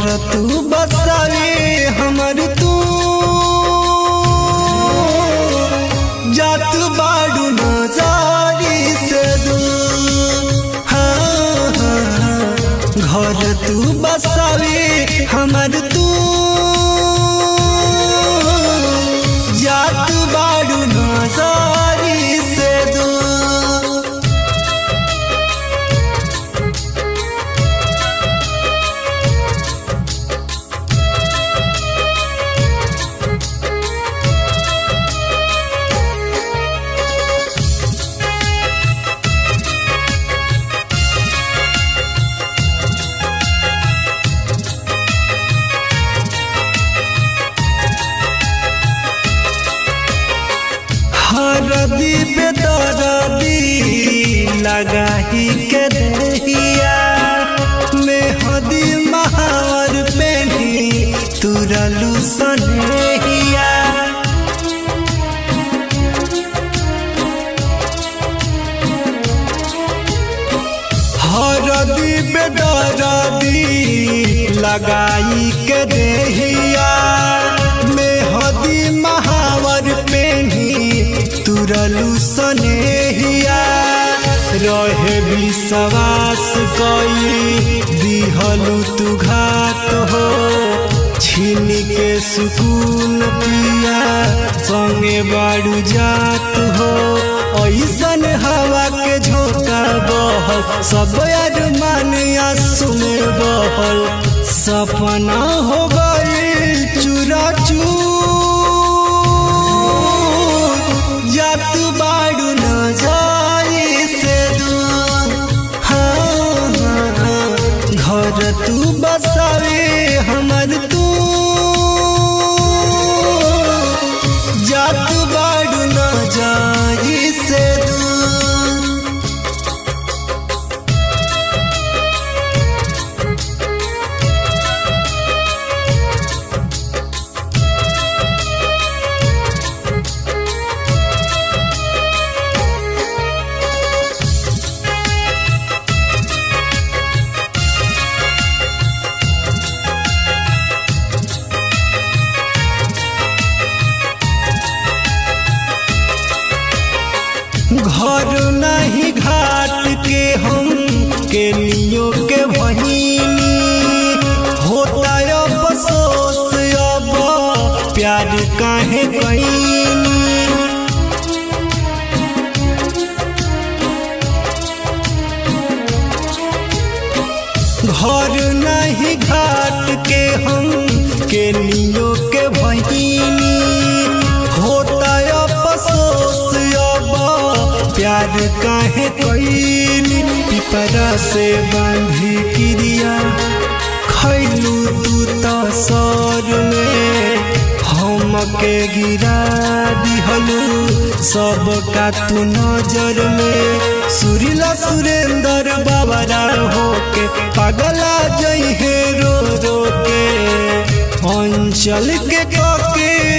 घर तू बसावे हमर तू जात बाड़ू नजारी से दूर हाँ, हाँ, हाँ। घर तू बसावे हमर तू जात बाड़ू नजारी से दूर हरदी बेदरदी लगाही के दहिया मेहदी महावर पेनी तुरलू सनेहिया हरदी बेदरदी लगाई के देहिया मेहदी महावर पेनी तुरलू सनेहिया रहे विश्वास कई दिहलू तू घात हो छीन के सुकून पिया संगे बाड़ू जात हो ऐसन हवा के झोंका बहल सब अरमान आंसू में बहल सपना हो गई चूरा चूर जात बाड़ू न जाई से दूर हाँ, हाँ, हाँ। घर तू बसावे हमर तू जात बाड़ू न जाई से दूर घर नहीं घाट के हम के लियो के बहिनी होता अब अफसोस अब प्यार काहे कईनी घर नहीं घाट के हम के लियो के बहिनी होता अफसोस अब प्यार काहे कईनी पिपरा से बांधी क्रिया खैलू तू तो सर में हम के गिरा दिहलू सब का तू नजर में सुरीला सुरेंद्र बाबरा होके पगला जइहे रो रो के अंचल के कके